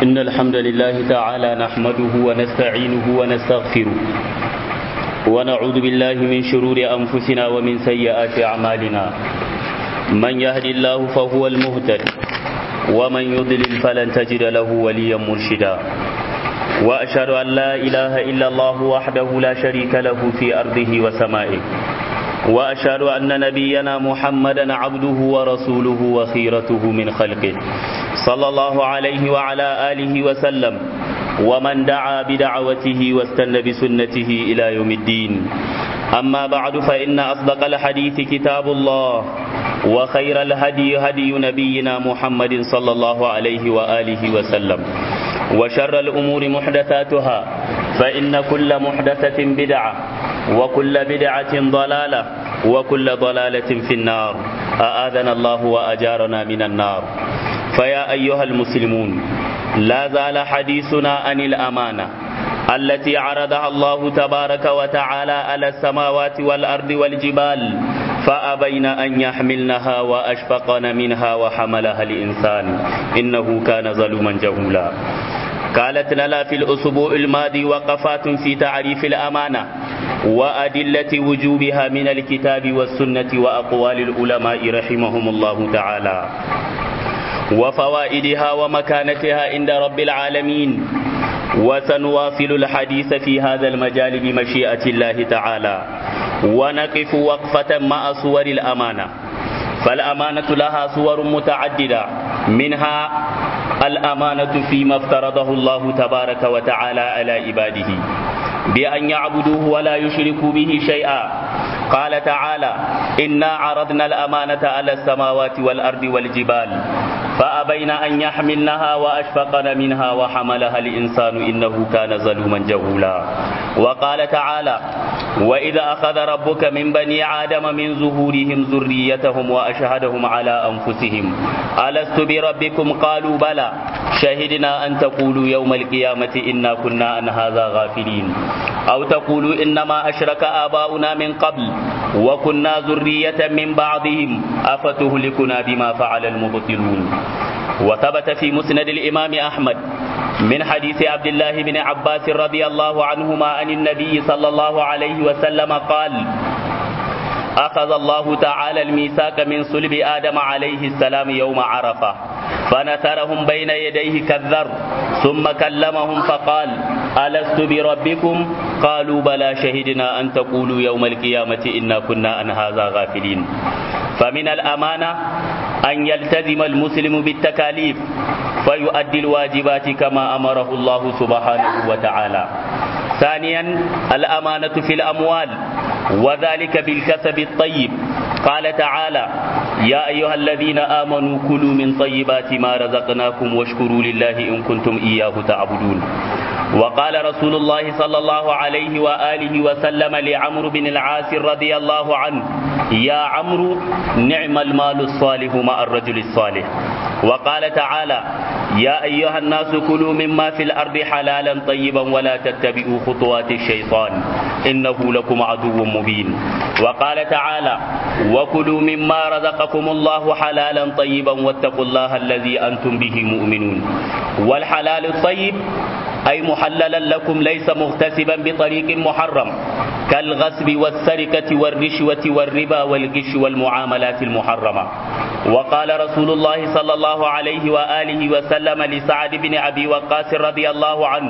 إن الحمد لله تعالى نحمده ونستعينه ونستغفره ونعوذ بالله من شرور أنفسنا ومن سيئات أعمالنا من يهد الله فهو المهتد ومن يضلل فلن تجد له وليا مرشدا وأشهد أن لا إله إلا الله وحده لا شريك له في أرضه وسمائه وأشهد أن نبينا محمدا عبده ورسوله وخيرته من خلقه صلى الله عليه وعلى آله وسلم ومن دعا بدعوته واستنى بسنته إلى يوم الدين أما بعد فإن أصدق الحديث كتاب الله وخير الهدي هدي نبينا محمد صلى الله عليه وآله وسلم وشر الأمور محدثاتها فإن كل محدثة بدعة وكل بدعة ضلالة وكل ضلالة في النار أآذنا الله وأجارنا من النار فيا أيها المسلمون لا زال حديثنا عن الأمانة التي عرضها الله تبارك وتعالى على السماوات والأرض والجبال فأبين أن يحملنها وأشفقن منها وحملها الإنسان إنه كان ظلوما جهولا قالت لنا في الأسبوع الماضي وقفات في تعريف الأمانة وأدلة وجوبها من الكتاب والسنة وأقوال العلماء رحمهم الله تعالى وفوائدها ومكانتها عند رب العالمين وسنواصل الحديث في هذا المجال بمشيئة الله تعالى ونقف وقفة مع صور الأمانة فالأمانة لها صور متعددة منها الأمانة فيما افترضه الله تبارك وتعالى على عباده بأن يعبدوه ولا يشركوا به شيئا قال تعالى إنا عرضنا الأمانة على السماوات والأرض والجبال فأبين أن يحملنها وأشفقن منها وحملها الإنسان إنه كان ظلوما جهولا وقال تعالى وإذا أخذ ربك من بني آدم من ظهورهم ذريتهم وأشهدهم على أنفسهم ألست بربكم قالوا بلى شهدنا أن تقولوا يوم القيامة إنا كنا عن هذا غافلين أو تقولوا إنما أشرك آباؤنا من قبل وكنا ذرية من بعضهم أفتهلكنا بما فعل المبطلون وثبت في مسند الإمام أحمد من حديث عبد الله بن عباس رضي الله عنهما عن النبي صلى الله عليه وسلم قال أخذ الله تعالى الميثاق من صلب آدم عليه السلام يوم عرفة فنثرهم بين يديه كالذر ثم كلمهم فقال ألست بربكم قالوا بلى شهدنا أن تقولوا يوم القيامة إنا كنا عن هذا غافلين فمن الأمانة أن يلتزم المسلم بالتكاليف فيؤدي الواجبات كما أمره الله سبحانه وتعالى ثانيا الأمانة في الأموال وذلك بالكسب الطيب قال تعالى يا أيها الذين آمنوا كلوا من طيبات ما رزقناكم واشكروا لله إن كنتم إياه تعبدون وقال رسول الله صلى الله عليه وآله وسلم لعمرو بن العاص رضي الله عنه يا عمرو نعم المال الصالح مع الرجل الصالح وقال تعالى يا أيها الناس كلوا مما في الأرض حلالا طيبا ولا تتبعوا خطوات الشيطان إنه لكم عدو مبين وقال تعالى وكلوا مما رزقكم الله حلالا طيبا واتقوا الله الذي أنتم به مؤمنون والحلال الطيب أي محللا لكم ليس مغتسبا بطريق محرم كالغصب والسرقة والرشوة والربا والغش والمعاملات المحرمة وقال رسول الله صلى الله عليه وآله وسلم لسعد بن أبي وقاص رضي الله عنه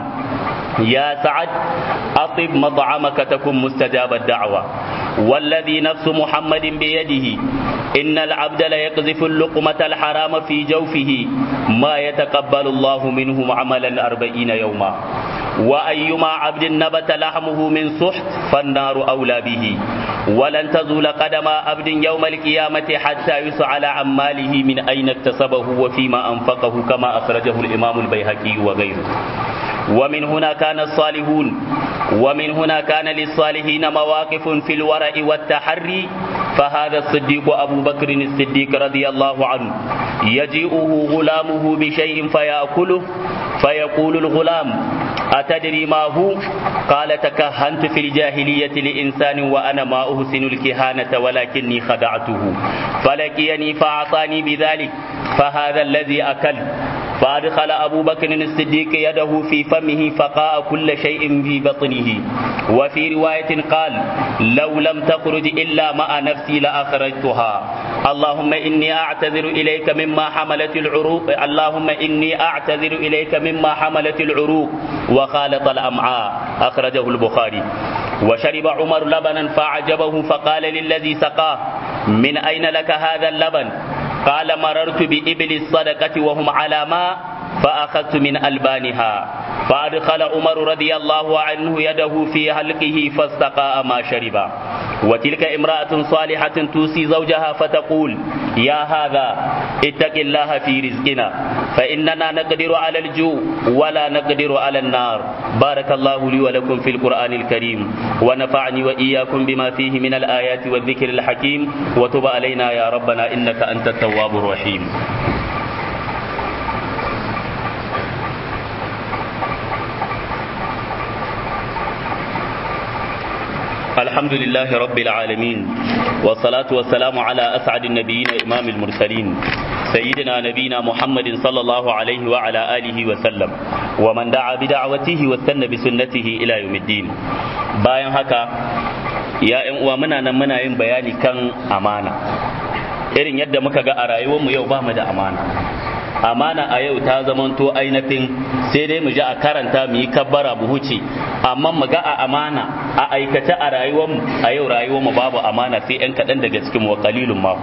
يا سعد أطب مطعمك تكن مستجاب الدعوة والذي نفس محمد بيده إن العبد ليقذف اللقمة الحرام في جوفه ما يتقبل الله منه عملا أربعين يوما وأيما عبد نبت لحمه من سحت فالنار أولى به ولن تزول قدم عبد يوم القيامة حتى يسأل عن ماله من أين اكتسبه وفيما أنفقه كما أخرجه الإمام البيهقي وغيره ومن هنا كان الصالحون ومن هنا كان للصالحين مواقف في الورع والتحري فهذا الصديق أبو بكر الصديق رضي الله عنه يجيئه غلامه بشيء فيأكله فيقول الغلام أتدري ما هو قال تكهنت في الجاهلية لإنسان وأنا ما أحسن الكهانة ولكني خدعته فلقيني فأعطاني بذلك فهذا الذي أكل فأدخل أبو بكر الصديق يده في فمه فقاء كل شيء في بطنه وفي رواية قال لو لم تخرج إلا مع نفسي لأخرجتها اللهم إني أعتذر إليك مما حملت العروق اللهم إني أعتذر إليك مما حملت العروق وخالط الأمعاء أخرجه البخاري وشرب عمر لبنا فأعجبه فقال للذي سقاه من أين لك هذا اللبن قال مررت بإبل الصدقة وهم على ماء فأخذت من ألبانها فأدخل عمر رضي الله عنه يده في حلقه فاستقاء ما شرب وتلك امرأة صالحة توصي زوجها فتقول يا هذا اتق الله في رزقنا فإننا نقدر على الجوع ولا نقدر على النار بارك الله لي ولكم في القرآن الكريم ونفعني وإياكم بما فيه من الآيات والذكر الحكيم وتب علينا يا ربنا إنك أنت التواب الرحيم الحمد لله رب العالمين والصلاة والسلام على أسعد النبيين إمام المرسلين سيدنا نبينا محمد صلى الله عليه وعلى آله وسلم ومن دعا بدعوته واستنى بسنته إلى يوم الدين bayan haka ya ‘yan uwa muna nan muna yin bayani kan amana irin yadda muka ga a rayuwarmu yau ba mu da amana amana a yau ta zamanto ainihin sai dai mu ji a karanta mu yi kabbara mu huce amma mu ga a amana a aikace a rayuwarmu a yau rayuwarmu babu amana sai ‘yan kaɗan daga cikin wa kalilun ma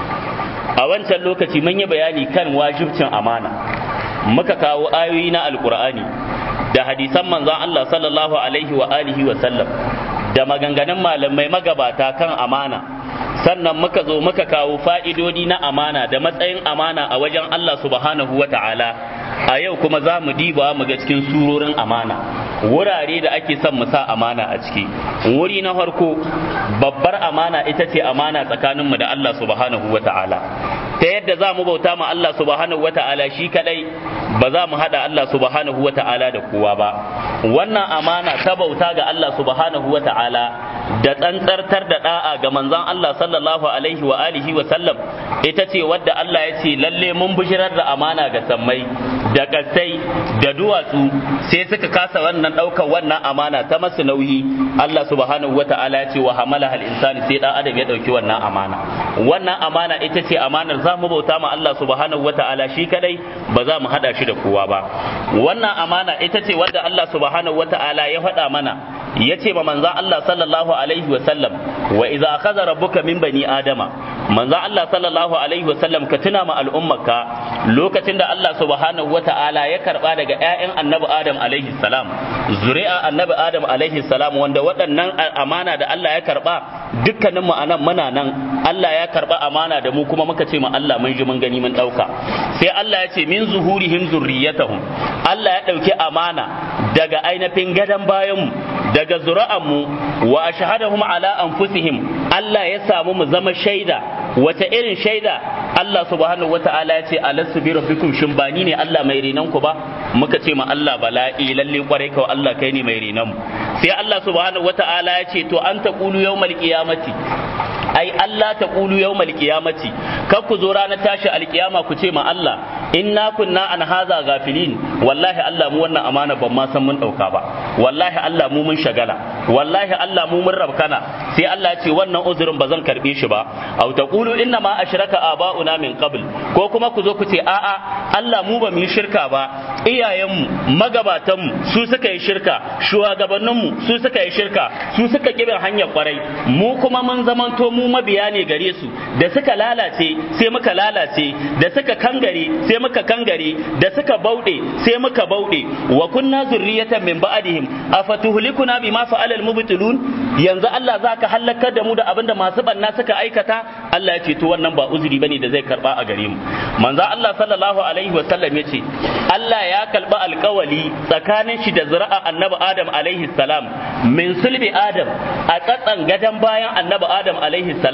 a wancan lokaci mun yi bayani kan wajibcin amana muka kawo ayoyi na alkur'ani da hadisan manzon Allah sallallahu alaihi wa alihi wa sallam da maganganun malamai magabata kan amana sannan muka zo muka kawo fa'idodi na amana da matsayin amana a wajen Allah subhanahu wa ta'ala a yau kuma za mu diba mu ga cikin surorin amana wurare da ake son mu sa amana a ciki wuri na farko babbar amana ita ce amana tsakaninmu da Allah subhanahu wa ta'ala ta yadda za mu bauta ma Allah subhanahu wa ta'ala shi kadai ba za mu haɗa Allah subhanahu wa ta'ala da kowa ba wannan amana ta bauta ga Allah subhanahu wa ta'ala da tsantsartar da da'a ga manzon Allah sallallahu alaihi wa alihi wa sallam ita ce wadda Allah ya ce lalle mun bishirar da amana ga sammai da kasai da duwatsu sai suka kasa wannan ɗaukar wannan amana ta masu nauyi Allah subhanahu wa ta'ala ya ce wa hamala hal insani sai dan adam ya ɗauki wannan amana wannan amana ita ce amanar za mu bauta ma Allah subhanahu wa ta'ala shi kadai ba za mu hada shi da kowa ba wannan amana ita ce wadda Allah subhanahu wa ta'ala ya faɗa mana ya ce ma manzan Allah sallallahu alaihi wa sallam wa idza akhadha rabbuka min bani adama manzan Allah sallallahu alaihi wa sallam ka tuna ma al'ummarka lokacin da Allah subhanahu wa ta'ala ya karba daga ƴaƴan annabi Adam alaihi salam zuri'a annabi Adam alaihi salam wanda waɗannan amana da Allah ya karba dukkanin mu anan muna nan Allah ya karba amana da mu kuma muka ce ma Allah mun ji mun gani mun dauka sai Allah ya ce min zuhurihim zurriyatahum Allah ya dauki amana daga ainihin gadan bayan mu daga zuri'anmu wa ashhadahum ala anfusihim Allah ya samu mu zama shaida wata irin shaida Allah subhanahu wata'ala ya ce alastu bi rabbikum shin ba ni ne Allah mai renan ku ba muka ce ma Allah bala'i lalle kwarai ka Allah kai ne mai renan mu sai Allah subhanahu wata'ala ya ce to an taqulu yawmal qiyamati ai Allah ta ƙulu yau malkiyamati kar ku zo ranar tashi alkiyama ku ce ma Allah inna kunna an haza gafilin wallahi Allah mu wannan amana ban ma san mun ɗauka ba wallahi Allah mu mun shagala wallahi Allah mu mun rabkana sai Allah ya ce wannan uzurin ba zan karɓe shi ba aw taqulu inna ma ashraka aba'una min qabl ko kuma ku zo ku ce a'a Allah mu ba mu yi shirka ba iyayenmu magabatanmu su suka yi shirka shugabanninmu su suka yi shirka su suka kibin hanyar kwarai mu kuma mun zamanto mu mabiya ne gare su da suka lalace sai muka lalace da suka kangare sai muka kangare da suka bauɗe sai muka bauɗe wa kunna zurriyatan min ba'dihim afatuhlikuna bima fa'ala al-mubtilun yanzu Allah zaka halakar da mu da abinda masu banna suka aikata Allah ya ce to wannan ba uzuri bane da zai karba a gare mu manzo Allah sallallahu alaihi wa sallam yace Allah ya kalba alkawali tsakanin shi da zuri'a annabi Adam alaihi salam min sulbi Adam a tsatsan gadan bayan annabi Adam alaihi salam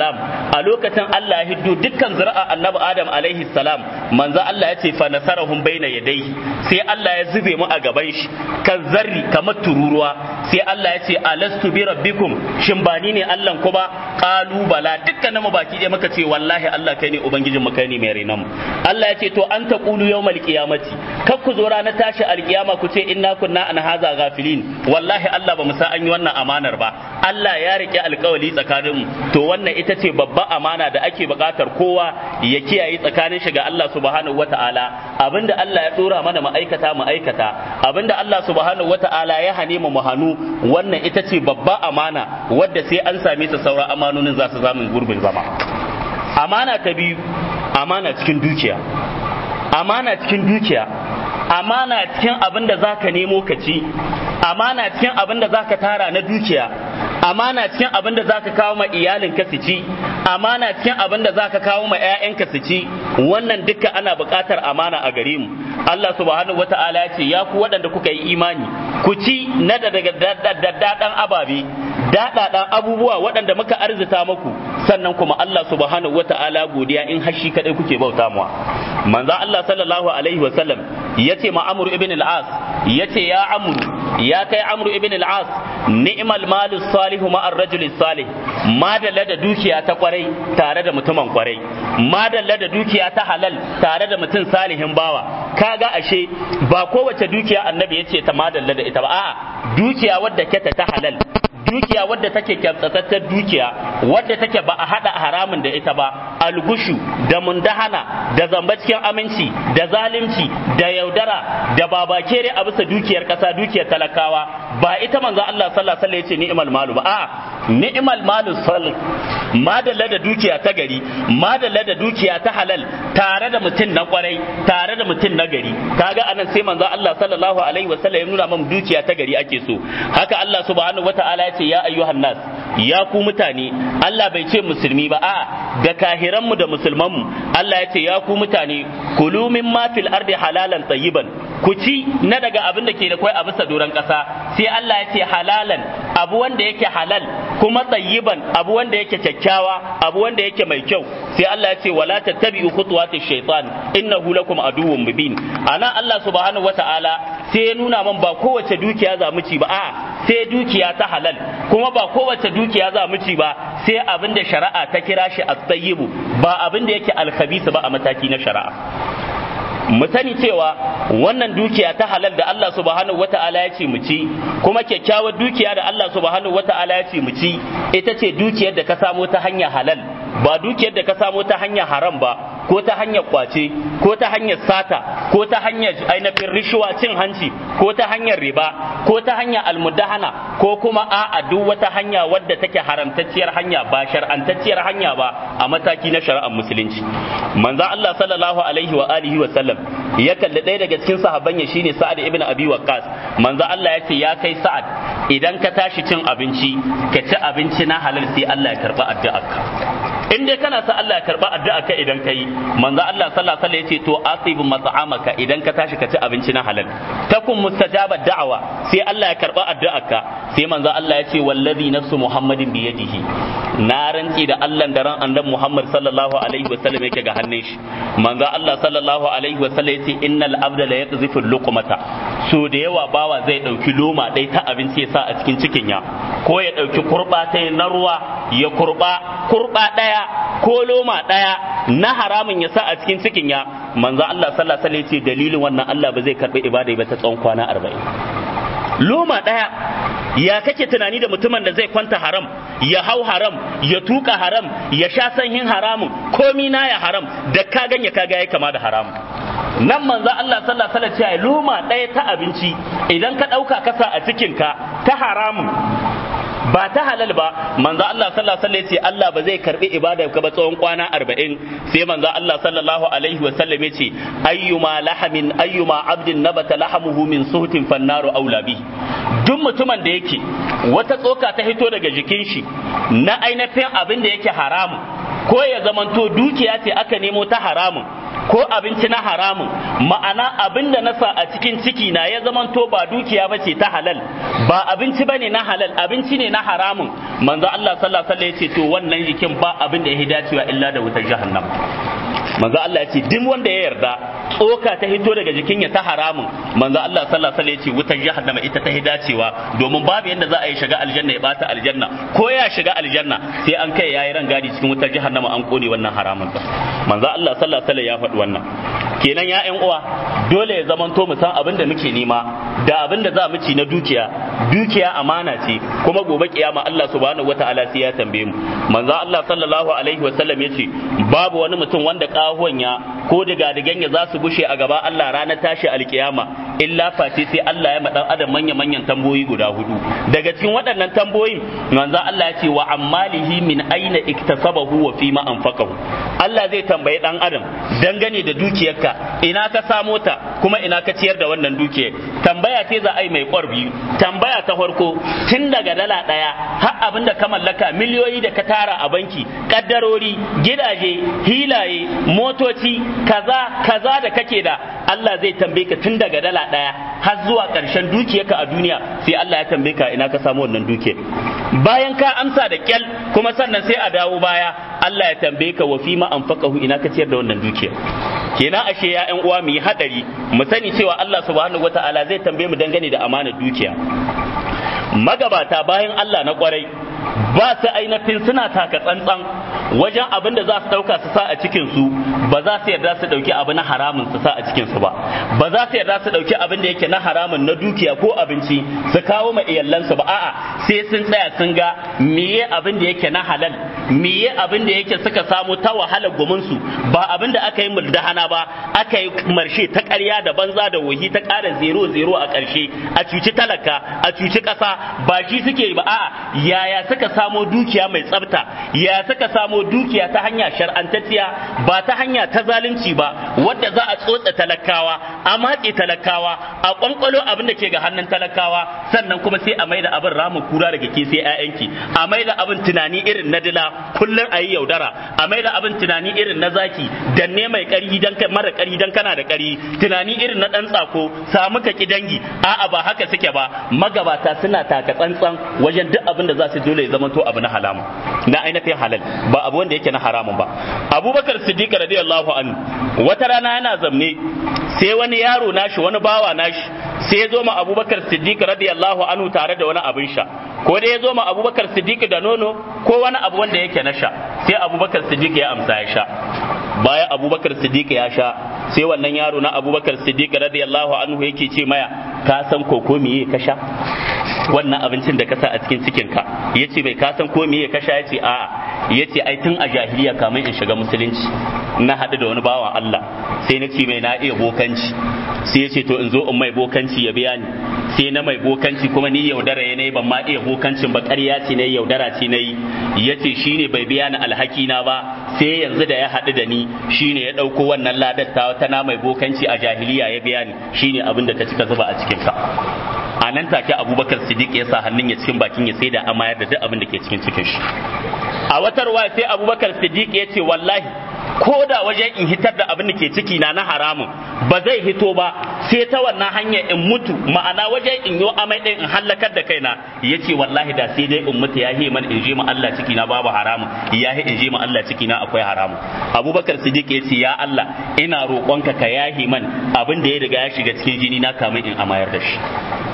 a lokacin Allah ya hiddo dukkan zuri'a annabi Adam alaihi salam manzo Allah ya ce fa nasarahum baina yadai sai Allah ya zube mu a gaban shi kan zarri kamar tururuwa sai Allah ya ce alastu bi rabbikum shin ba ni ne Allah ku ba qalu bala dukkanin mu baki ɗaya muka ce wallahi Allah kai ne ubangijin mu kai ne mai renan mu Allah ya ce to an taqulu yawmal qiyamati kar ku zo ranar tashi alkiyama ku ce inna kunna an haza ghafilin wallahi Allah ba mu san an yi wannan amanar ba Allah ya rike alkawali tsakanin mu to wannan ita ce babba amana da ake buƙatar kowa ya kiyaye tsakanin shi ga Allah subhanahu wataala abinda Allah ya dora mana ma'aikata ma'aikata abinda Allah subhanahu wataala ya hane mu mu hanu wannan ita ce babba amana wadda sai an same ta sauran amanonin za su zamu gurbin zama amana ta biyu amana cikin dukiya amana cikin dukiya amana cikin abin da za ka nemo ka ci amana cikin abin da za ka tara na dukiya amana cikin abin da za ka kawo ma iyalinka su ci amana cikin abin da za ka kawo ma 'ya'yanka su ci wannan duka ana buƙatar amana a gare mu Allah subhanahu wata'ala ya ce ya ku waɗanda kuka yi imani ku ci na daga daddaɗan ababe daɗaɗan abubuwa waɗanda muka arzita muku sannan kuma Allah subhanahu wata'ala godiya in hashi kadai kuke bauta muwa manzo Allah sallallahu alaihi wa sallam yace ma Amr ibn al-As yace ya Amr ya kai Amr ibn al-As ni'mal malus salih ma ar-rajul salih madalla da dukiya ta kwarai tare da mutumin kwarai madalla da dukiya ta halal tare da mutum salihin bawa kaga ashe ba kowace dukiya annabi yace ta madalla da ita ba a'a dukiya wadda keta ta halal dukiya wadda take kyamtsatattar dukiya wadda take ba a hada haramun da ita ba algushu da mundahana da zamba cikin aminci da zalunci da yaudara da babakere a bisa dukiyar kasa dukiyar talakawa ba ita manzo Allah sallallahu alaihi wasallam yace ni'mal malu ba a ni'mal malu salih madalla da dukiya ta gari madalla da dukiya ta halal tare da mutum na kwarai tare da mutum na gari kaga anan sai manzo Allah sallallahu alaihi wasallam ya nuna mun dukiya ta gari ake so haka Allah subhanahu wataala ya ce ya ayyuhan nas ya ku mutane Allah bai ce musulmi ba a da kahiran mu da musulman mu Allah ya ce ya ku mutane kulu mimma fil ardi halalan tayyiban ku ci na daga abin da ke da kwai a bisa doron ƙasa sai Allah ya ce halalan abu wanda yake halal kuma tayyiban abu wanda yake kyakkyawa abu wanda yake mai kyau sai Allah ya ce wala tattabi'u khutuwatish shaitan innahu lakum aduwwun mubin ana Allah subhanahu wata'ala sai ya nuna man ba kowace dukiya za mu ci ba a sai dukiya ta halal kuma ba kowace dukiya za mu ci ba sai abin da shari'a ta kira shi at-tayyibu ba abin da yake al-khabisa ba a mataki na shari'a mu sani cewa wannan dukiya ta halal da Allah subhanahu wata'ala ya ce mu ci kuma kyakkyawar dukiya da Allah subhanahu wata'ala ya ce mu ci ita ce dukiyar da ka samo ta hanyar halal ba dukiyar da ka samo ta hanyar haram ba ko ta hanyar kwace ko ta hanyar sata ko ta hanyar ainihin rishuwa cin hanci ko ta hanyar riba ko ta hanyar almudahana ko kuma a'a duk wata hanya wadda take haramtacciyar hanya ba shar'antacciyar hanya ba a mataki na shari'ar musulunci manzo Allah sallallahu alaihi wa alihi wa sallam ya kalli ɗaya daga cikin sahabban ya shine Sa'ad ibn Abi Waqqas manzo Allah ya ce ya kai Sa'ad idan ka tashi cin abinci ka ci abinci na halal sai Allah ya karba addu'arka in dai kana sa Allah ya karba addu'arka idan kai manzo Allah sallallahu alaihi wasallam ya ce to asibu mat'amaka idan ka tashi ka ci abinci na halal takun mustajaba da'awa sai Allah ya karba addu'arka sai manzo Allah ya ce wallazi nafsu Muhammadin bi yadihi na rantsi da Allah da ran annabi Muhammad sallallahu alaihi wasallam yake ga hannun shi manzo Allah sallallahu alaihi wasallam ya ce innal abda la yaqzifu luqmata so da yawa bawa zai dauki loma dai ta abinci ya sa a cikin cikin ya ko ya dauki kurba ta na ruwa ya kurba kurba daya ko loma daya na haramun ya sa a cikin cikin ya manzo Allah sallallahu alaihi wasallam ya ce dalilin wannan Allah ba zai karbi ibada ba ta tsawon kwana 40 loma daya ya kake tunani da mutumin da zai kwanta haram ya hau haram ya tuka haram ya sha sanyin haramun komi na ya haram da ka ganye ka ga ya kama da haramun nan manzo Allah sallallahu alaihi wasallam ya loma ɗaya ta abinci idan ka ɗauka kasa a cikin ka ta haramun ba ta halal ba manzo Allah sallallahu alaihi wasallam ya Allah ba zai karbi ibada ka ba tsawon kwana 40 sai manzo Allah sallallahu alaihi wasallam ya ce ayyuma lahamin ayyuma abdin nabata lahamuhu min suhtin fannaru aula bi duk mutumin da yake wata tsoka ta hito daga jikin shi na ainihin abin da yake haramu ko ya zamanto dukiya ce aka nemo ta haramun ko abinci na haramun ma'ana abin da na sa a cikin ciki na ya zamanto ba dukiya ba ce ta halal ba abinci ba ne na halal abinci ne na haramun manzo Allah sallallahu alaihi wasallam ya ce to wannan jikin ba abin da ya dacewa illa da wutar jahannam manzo Allah ya ce duk wanda ya yarda tsoka ta hito daga jikin ya ta haramun manzo Allah sallallahu alaihi wasallam ya ce wutar jahannama ita ta dacewa domin babu yanda za a yi shiga aljanna ya bata aljanna ko ya shiga aljanna sai an kai yayi ran gadi cikin wutar jahannama an kone wannan haramun ba manzo Allah sallallahu alaihi wasallam ya faɗi wannan kenan ya ƴan uwa dole ya zamanto mu san abin da muke nema da abin da za mu ci na dukiya dukiya amana ce kuma gobe kiyama Allah subhanahu wataala sai ya tambaye mu manzo Allah sallallahu alaihi wasallam ya ce babu wani mutum wanda kahuwan ya ko diga digan ya za su bushe a gaba Allah ranar tashi alkiyama illa face sai Allah ya madan adam manya manyan tamboyi guda hudu daga cikin waɗannan tamboyin manzo Allah ya ce wa ammalihi min aina iktasabahu wa fima anfaqahu Allah zai tambayi dan adam dangane da dukiyarka ina ka samo ta kuma ina ka ciyar da wannan dukiyar tambaya ce za a yi mai biyu tambaya ta farko tun daga dala ɗaya har abin da ka mallaka miliyoyi da ka tara a banki kaddarori gidaje hilaye motoci kaza kaza da kake da Allah zai tambaye ka tun daga dala ɗaya har zuwa ƙarshen dukiyarka a duniya sai Allah ya tambaye ka ina ka samu wannan dukiyar bayan ka amsa da kyal kuma sannan sai a dawo baya Allah ya tambaye ka wa fima anfaqahu ina ka ciyar da wannan dukiyar kenan ashe ya ƴan uwa mu yi hadari mu sani cewa Allah subhanahu wataala zai tambaye mu dangane da amanar dukiya magabata bayan Allah na kwarai ba su ainihin suna taka tsantsan wajen abin da za su ɗauka su sa a cikin su ba za su yarda su ɗauki abu na haramun su sa a cikin su ba ba za su yarda su ɗauki abin da yake na haramun na dukiya ko abinci su kawo ma iyalansu ba a'a sai sun tsaya sun ga meye abin da yake na halal meye abin da yake suka samu ta wahalar gumin su ba abin da aka yi muldahana ba aka yi marshe ta ƙarya da banza da wahi ta ƙara zero zero a ƙarshe a cuci talaka a cuci ƙasa ba shi suke yi ba a'a yaya suka samo dukiya mai tsafta ya suka samo dukiya ta hanya shar'antacciya ba ta hanya ta zalunci ba wadda za a tsotsa talakawa a matse talakawa a kwankwalo abin da ke ga hannun talakawa sannan kuma sai a maida abin ramin kura daga ke sai ƴaƴanki a maida abin tunani irin na dila kullum a yi yaudara a maida abin tunani irin na zaki danne mai ƙari dan mara ƙari dan kana da ƙari tunani irin na ɗan tsako samu ka ki dangi a'a ba haka suke ba magabata suna taka tsantsan wajen duk abin da za su dole ya zama to abu na halamu na ainihin halal ba abu wanda yake na haramun ba abubakar siddiq radiyallahu anhu wata rana yana zamne sai wani yaro nashi wani bawa nashi sai ya zo ma abubakar siddiq radiyallahu anhu tare da wani abin sha ko dai ya zo ma abubakar siddiq da nono ko wani abu wanda yake na sha sai abubakar siddiq ya amsa ya sha bayan abubakar siddiq ya sha sai wannan yaro na abubakar siddiq radiyallahu anhu yake ce maya ka san koko miye ka sha wannan abincin da ka sa a cikin cikin ka yace bai ka san ko miye ka sha yace a'a yace ai tun a jahiliya kamin in shiga musulunci na haɗu da wani bawan Allah sai na ce mai na iya bokanci sai yace to in zo in mai bokanci ya biya ni sai na mai bokanci kuma ni yaudara ya nayi ban ma iya bokancin ba ƙarya ce nayi yaudara ce nayi yace shine bai biya ni alhaki na ba sai yanzu da ya haɗu da ni shine ya ɗauko wannan ladar ta ta na mai bokanci a jahiliya ya biya ni shine abin da ka cika zuba a cikin ka a nan take abubakar siddiq ya sa hannun ya cikin bakin ya sai da amayar da duk abin da ke cikin cikin shi a wata ruwa sai abubakar siddiq ya ce wallahi ko da wajen in hitar da abin da ke ciki na na haramun ba zai hito ba sai ta wannan hanyar in mutu ma'ana wajen in yo amai ɗin in hallakar da kaina ya ce wallahi da sai dai in mutu ya man in je ma Allah ciki na babu haramun ya in je ma Allah ciki na akwai haramun abubakar siddiq ya ce ya Allah ina roƙonka ka yahi man abin da ya riga ya shiga cikin jini na kamin in amayar da shi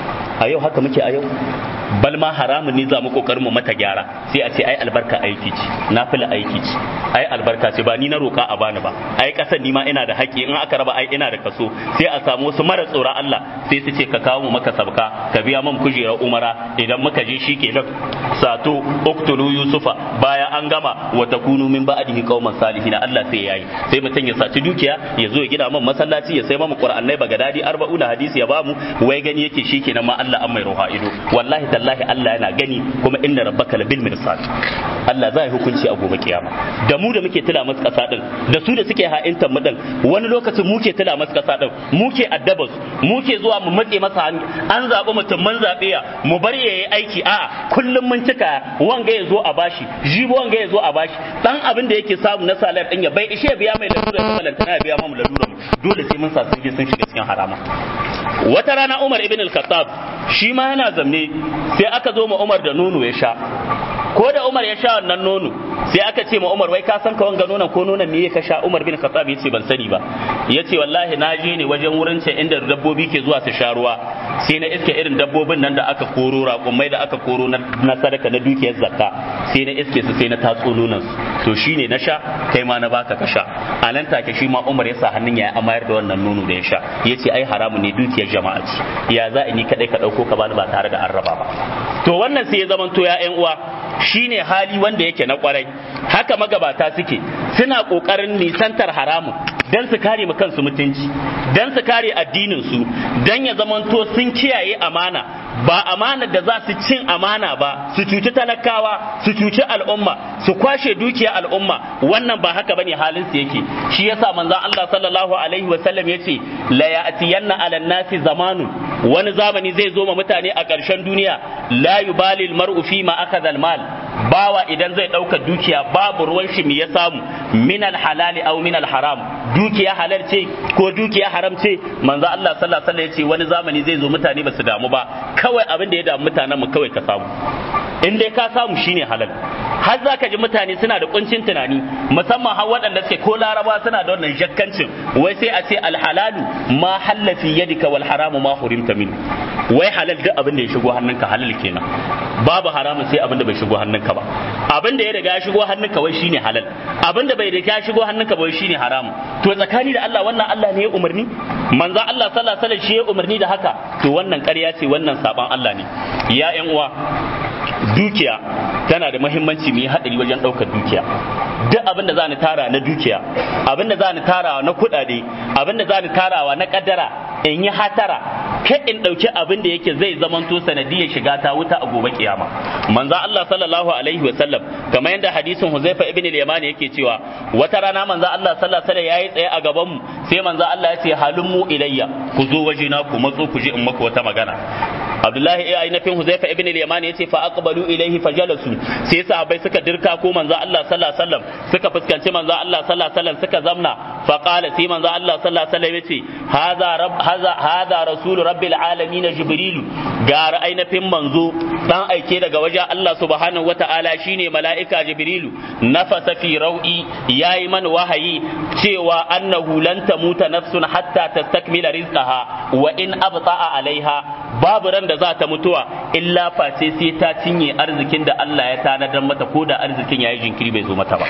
a yau haka muke a yau bal ma haramun ne za mu kokarin mu mata gyara sai a ce ai albarka aiki ce nafila aiki ce ai albarka ce ba ni na roka a bani ba ai kasan ni ma ina da haƙƙi in aka raba ai ina da kaso sai a samu wasu mara tsoron Allah sai su ce ka kawo mu maka sabka ka biya man kujerar umara idan muka je shi ke nan sato uktulu yusufa bayan an gama wa takunu min ba'dihi qauman salihin Allah sai yayi sai mutum ya saci dukiya ya zo ya gina man masallaci ya sai mamu qur'anai bagadadi arba'una hadisi ya bamu wai gani yake shi kenan ma Allah an mai ruha ido wallahi tallahi Allah yana gani kuma inna rabbaka labil mirsad Allah zai hukunci a gobe kiyama da mu da muke tila masu kasa din da su da suke ha'intan mu din wani lokacin muke tila masu kasa din muke addabas muke zuwa mu matse masa hannu an zaɓi mutum mun zaɓe ya mu bar yayi aiki a kullum mun cika wanga ya zo a bashi jibo wanga ya zo a bashi dan abin da yake samu na salar din ya bai ishe biya mai lalura ta balantana ya biya mu lalura mu dole sai mun sa sun je sun shiga cikin harama wata rana Umar ibn al-Khattab shi ma yana zamne sai aka zo ma Umar da nono ya sha ko da Umar ya sha wannan nono sai aka ce ma Umar wai ka san ka wanga nonon ko nonon me ka sha Umar bin Khattab yace ban sani ba yace wallahi na je ne wajen wurin ce inda dabbobi ke zuwa su sha ruwa sai na iske irin dabbobin nan da aka koro raƙumai da aka koro na sadaka na dukiyar zakka sai na iske su sai na tatso nonon su to shine na sha kai ma na baka ka sha a nan take shi ma Umar ya sa hannun ya amayar da wannan nono da ya sha yace ai haramu ne dukiyar jama'a ce ya za ni kadai ka dauko ka bani ba tare da an raba ba to wannan sai ya zamanto ya ƴan uwa shine hali wanda yake na kwarai haka magabata suke suna kokarin nisantar haramun dan su kare kansu mutunci dan su kare addinin su dan ya zamanto sun kiyaye amana ba amana da za su cin amana ba su cuci talakawa su cuci al'umma su kwashe dukiya al'umma wannan ba haka bane halin su yake shi yasa manzon Allah sallallahu alaihi wa sallam yace la ya'tiyanna 'ala nasi zamanun wani zamani zai zo ma mutane a ƙarshen duniya la yubali al-mar'u fi ma akhadha al-mal bawa idan zai ɗauka dukiya babu ruwan shi me ya samu min al-halali aw min al-haram dukiya halal ce ko dukiya haram ce manzo Allah sallallahu alaihi wasallam yace wani zamani zai zo mutane ba su damu ba kawai abin da ya damu mutanen mu kawai ka samu in dai ka samu shine halal har za ka ji mutane suna da kuncin tunani musamman har waɗanda suke ko laraba suna da wannan jakkancin wai sai a ce alhalalu ma halla fi yadika wal haramu ma hurimta min wai halal duk abin da ya shigo hannunka halal kenan babu haramun sai abin da bai shigo hannunka ba abin da ya riga ya shigo hannunka wai shine halal abin da bai riga ya shigo hannunka ba wai shine haramun to tsakani da Allah wannan Allah ne ya umarni manzo Allah sallallahu alaihi wasallam shi ya umarni da haka to wannan ƙarya ce wannan saban Allah ne ya ƴan uwa dukiya tana da muhimmanci mu yi haɗari wajen ɗaukar dukiya duk abin da za ni tara na dukiya abin da za ni tarawa na kuɗaɗe abin da za ni tarawa na ƙaddara in yi hatara kai in ɗauki abin da yake zai zamanto sanadiyar shiga ta wuta a gobe kiyama manzo Allah sallallahu alaihi wa sallam kamar yadda hadisin Huzaifa ibn al-Yaman yake cewa wata rana manzo Allah sallallahu alaihi wa sallam yayi tsaye a gaban mu sai manzo Allah ya ce halummu ilayya ku zo wajena ku matso ku ji in maku wata magana Abdullahi ya ainihin Huzaifa ibn al-Yaman yace fa aqbalu ilayhi fajalasu sai sahabbai suka dirka ko manzo Allah sallallahu alaihi wasallam suka fuskanci manzo Allah sallallahu alaihi wasallam suka zamna fa qala sai manzo Allah sallallahu alaihi wasallam yace hadha rabb hadha hadha rasul rabbil alamin jibril ga ainihin manzo dan aike daga wajen Allah subhanahu wataala shine mala'ika jibrilu nafasa fi rau'i yayi man wahayi cewa annahu lan tamuta nafsun hatta tastakmila rizqaha wa in abta'a alaiha babu ran da za ta mutuwa illa face sai ta cinye arzikin da Allah ya tanadar mata ko da arzikin yayi jinkiri bai zo mata ba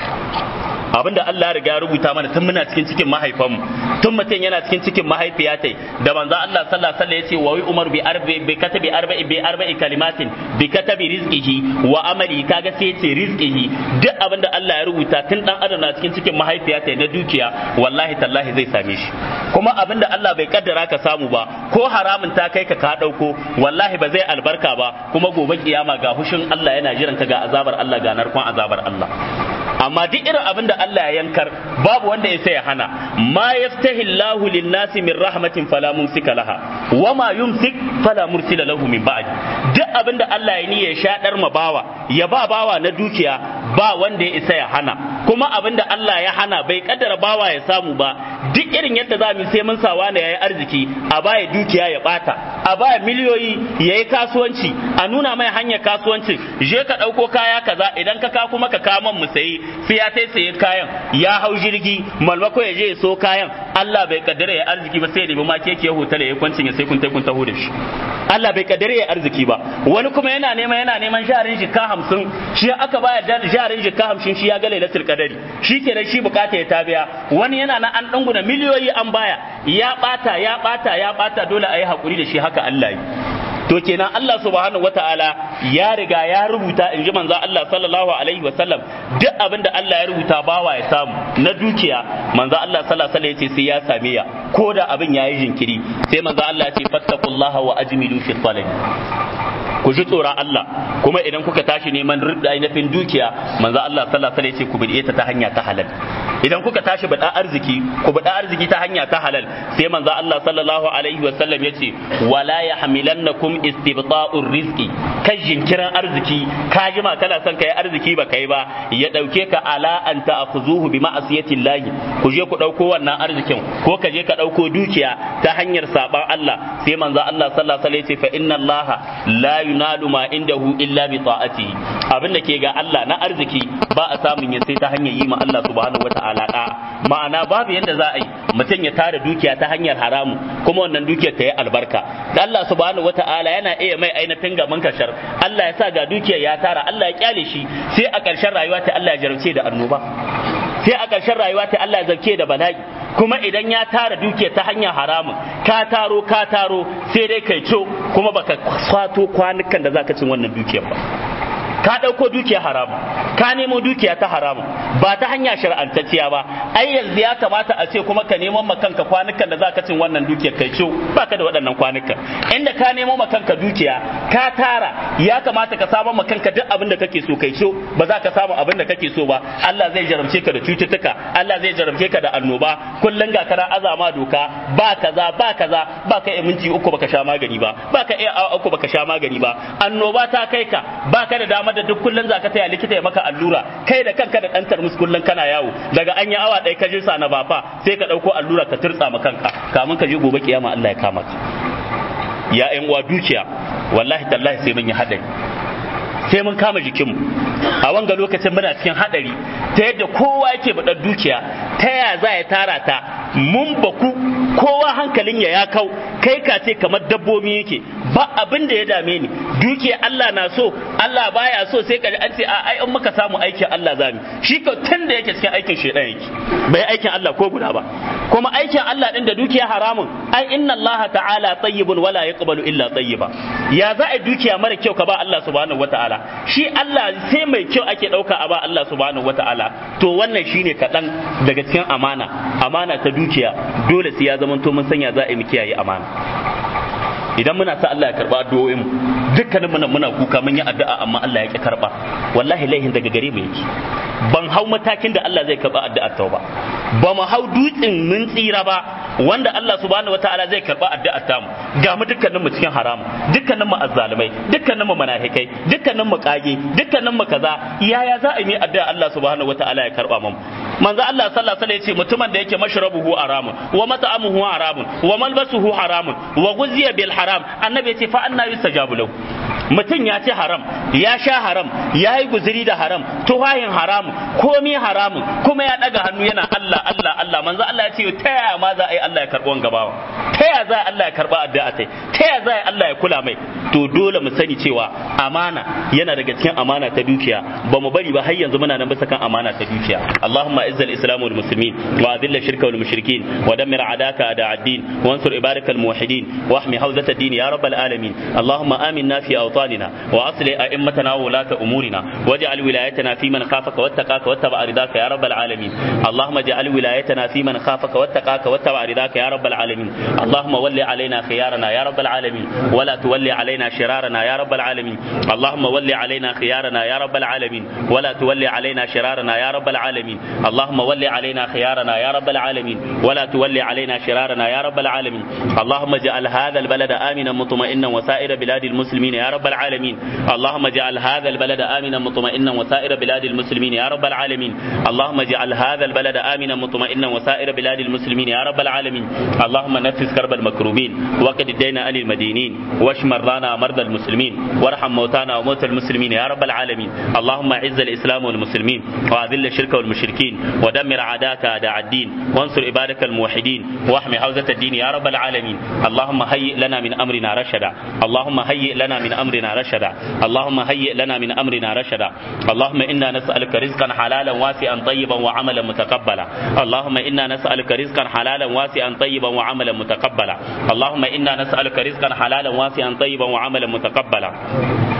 abinda Allah ya riga ya rubuta mana tun muna cikin cikin mahaifanmu tun mutum yana cikin cikin mahaifiya tai da manzo Allah sallallahu alaihi wasallam yace wa umar bi arbi bi katabi arba'i bi arba'i kalimatin bi katabi rizqihi wa amali kaga sai yace rizqihi duk abinda Allah ya rubuta tun dan adam na cikin cikin mahaifiya tai na dukiya wallahi tallahi zai same shi kuma abinda Allah bai kaddara ka samu ba ko haramun ta kai ka ka dauko wallahi ba zai albarka ba kuma gobe kiyama ga hushin Allah yana jiran ka ga azabar Allah ga narkon azabar Allah amma duk irin abin da Allah ya yankar babu wanda ya ya hana ma yaftahi Allahu lin-nasi min rahmatin fala mumsika laha wa ma yumsik fala mursila lahu min ba'di duk abin da Allah ya ni ya shaɗar ma bawa ya ba bawa na dukiya ba wanda ya isa ya hana kuma abin da Allah ya hana bai kaddara bawa ya samu ba duk irin yadda za mu sai mun sawa ne yayi arziki a baya dukiya ya bata a baya miliyoyi yayi kasuwanci a nuna mai hanyar kasuwanci je ka ɗauko kaya kaza idan ka ka kuma ka kaman mu sayi sai ya sai saye kayan ya hau jirgi malmako ya je ya so kayan Allah bai kaddara ya arziki ba sai ya nemi ma keke ya hotel ya kwancin ya sai kun tai kun taho da shi Allah bai kaddara ya arziki ba wani kuma yana neman yana neman jarin jika hamsin shi aka baya da jarin jika hamsin shi ya ga lailatul qadari shi kenan shi bukata ya tabiya wani yana na an danguna miliyoyi an baya ya bata ya bata ya bata dole a yi hakuri da shi haka Allah yi to kenan Allah subhanahu wataala ya riga ya rubuta in ji manzo Allah sallallahu alaihi wa sallam duk abin da Allah ya rubuta bawa ya samu na dukiya manzo Allah sallallahu alaihi yace sai ya same ya ko da abin yayi jinkiri sai manzo Allah ya ce fattaqullaha wa ajmilu fi talab ku ji tsoron Allah kuma idan kuka tashi neman ainihin dukiya manzo Allah sallallahu alaihi wasallam ya ce ku bide ta ta hanya ta halal idan kuka tashi bada arziki ku bada arziki ta hanya ta halal sai manzo Allah sallallahu alaihi wasallam ya ce wala yahmilannakum istibta'ur rizqi kai jinkiran arziki ka jima kana son kai arziki ba kai ba ya dauke ka ala an ta'khuzuhu bi ma'asiyatillahi ku je ku dauko wannan arzikin ko ka je ka dauko dukiya ta hanyar saban Allah sai manzo Allah sallallahu alaihi wasallam ya ce fa inna Allah la yunalu ma indahu illa bi ta'ati abin da ke ga Allah na arziki ba a samun ya sai ta hanyar yi ma Allah subhanahu wata'ala da ma'ana babu yadda za a yi mutum ya tara dukiya ta hanyar haramu kuma wannan dukiyar ta yi albarka da Allah subhanahu wata'ala yana iya mai ainihin gaban kashar Allah ya sa ga dukiyar ya tara Allah ya kyale shi sai a ƙarshen rayuwa ta Allah ya jarumce da annoba sai a ƙarshen rayuwa ta Allah ya zarke da bala'i kuma idan ya tara dukiya ta hanyar haramun ka taro ka taro sai dai kai co kuma baka kwato kwanukan da zaka cin wannan dukiyar ba ka ɗauko dukiya haramu ka nemo dukiya ta haramu ba ta hanya shar'antacciya ba ai yanzu ya kamata a ce kuma ka nemo makanka kwanukan da zaka cin wannan dukiyar kai ciwo baka da waɗannan kwanukan inda ka nemo makanka dukiya ka tara ya kamata ka samu makanka duk abin da kake so kai ciwo ba za ka samu abin da kake so ba Allah zai jarabce ka da cututtuka Allah zai jarabce ka da annoba kullun ga kana azama doka ba kaza ba kaza ba ka minti uku baka sha magani ba ba ka iya awa uku baka sha magani ba annoba ta kai ka ba ka da damar da duk kullun zaka taya likita ya maka allura kai da kanka da ɗantar musu kullun kana yawo daga an yi awa ɗaya ka jinsa na bafa sai ka ɗauko allura ka turtsa ma kanka kamun ka je gobe kiyama Allah ya kama ka ya ƴan uwa dukiya wallahi tallahi sai mun yi haɗari sai mun kama jikinmu a wanga lokacin muna cikin haɗari ta yadda kowa yake baɗar dukiya ta ya za ya tara ta mun baku kowa hankalin ya ya kau kai ka ce kamar dabbobi yake ba abin da ya dame ni dukiya Allah na so Allah baya so sai ka an ce a ai in muka samu aikin Allah zamu shi ka tun da yake cikin aikin shedan yake bai aikin Allah ko guda ba kuma aikin Allah din da dukiya haramun ai inna Allah ta'ala tayyibun wala yaqbalu illa tayyiba ya za a dukiya mara kyau ka ba Allah subhanahu wataala shi Allah sai mai kyau ake dauka a ba Allah subhanahu wataala to wannan shine kaɗan daga cikin amana amana ta dukiya dole sai ya zamanto mun sanya za a yi mu kiyaye amana idan muna sa Allah ya karba addu'o'in mu dukkanin muna muna kuka mun yi addu'a amma Allah ya ki karba wallahi laihin daga gare mu yake ban hau matakin da Allah zai karba addu'ar ta ba ba mu hau dutsen mun tsira ba wanda Allah subhanahu wataala zai karba addu'ar ta mu ga mu dukkanin mu cikin haramu dukkanin mu azzalumai dukkanin mu munafikai dukkanin mu kage dukkanin mu kaza yaya za a yi addu'a Allah subhanahu wataala ya karba mu manzo Allah sallallahu alaihi wasallam ya ce mutumin da yake mashrabuhu haramun wa mat'amuhu haramun wa malbasuhu haramun wa guziya bil haram annabi ya ce fa anna yustajabu lahu mutum ya ce haram ya sha haram ya yi guziri da haram tuhayin haramun komi haramun kuma ya daga hannu yana Allah Allah Allah manzo Allah ya ce ta yaya ma za a yi Allah ya karɓi wanga bawa ta yaya za Allah ya karɓa addu'a tai ta yaya za Allah ya kula mai to dole mu sani cewa amana yana daga cikin amana ta dukiya ba mu bari ba har yanzu muna nan bisa kan amana ta dukiya Allahumma izzal islam wal muslimin wa adilla shirka wal mushrikin wa dammir adaka ada ad-din wa ansur ibarakal muwahhidin wa ahmi hawzat ad-din ya rabbal alamin Allahumma aminna fi أوطاننا وأصلح أئمتنا وولاة أمورنا واجعل ولايتنا في من خافك واتقاك واتبع رضاك يا رب العالمين اللهم اجعل ولايتنا في من خافك واتقاك واتبع رضاك يا رب العالمين اللهم ول علينا خيارنا يا رب العالمين ولا تولي علينا شرارنا يا رب العالمين اللهم ول علينا خيارنا يا رب العالمين ولا تولي علينا شرارنا يا رب العالمين اللهم ول علينا خيارنا يا رب العالمين ولا تولي علينا شرارنا يا رب العالمين اللهم اجعل هذا البلد آمنا مطمئنا وسائر بلاد المسلمين يا رب العالمين اللهم اجعل هذا البلد آمنا مطمئنا وسائر بلاد المسلمين يا رب العالمين اللهم اجعل هذا البلد آمنا مطمئنا وسائر بلاد المسلمين يا رب العالمين اللهم نفس كرب المكروبين وقد الدين عن المدينين واشف مرضانا مرضى المسلمين وارحم موتانا وموتى المسلمين يا رب العالمين اللهم اعز الاسلام والمسلمين واذل الشرك والمشركين ودمر اعداءك اعداء الدين وانصر عبادك الموحدين واحمي حوزة الدين يا رب العالمين اللهم هيئ لنا من امرنا رشدا اللهم هيئ لنا من امرنا رشدا اللهم هيئ لنا من امرنا رشدا اللهم انا نسالك رزقا حلالا واسعا طيبا وعملا متقبلا اللهم انا نسالك رزقا حلالا واسعا طيبا وعملا متقبلا اللهم انا نسالك رزقا حلالا واسعا طيبا وعملا متقبلا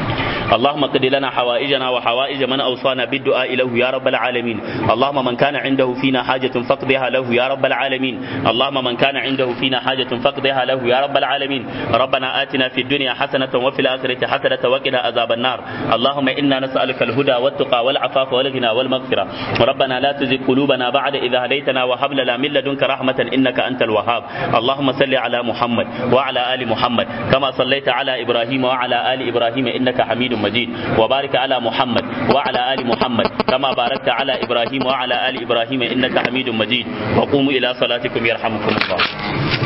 اللهم قد لنا حوائجنا وحوائج من أوصانا بالدعاء له يا رب العالمين اللهم من كان عنده فينا حاجة فاقضها له يا رب العالمين اللهم من كان عنده فينا حاجة فاقضها له يا رب العالمين ربنا آتنا في الدنيا حسنة وفي الآخرة حسنة وقنا عذاب النار اللهم إنا نسألك الهدى والتقى والعفاف والغنى والمغفرة ربنا لا تزغ قلوبنا بعد إذا هديتنا وهب لنا من لدنك رحمة إنك أنت الوهاب اللهم صل على محمد وعلى آل محمد كما صليت على إبراهيم وعلى آل إبراهيم إنك حميد مجيد وبارك على محمد وعلى آل محمد كما باركت على إبراهيم وعلى آل إبراهيم إنك حميد مجيد وقوموا إلى صلاتكم يرحمكم الله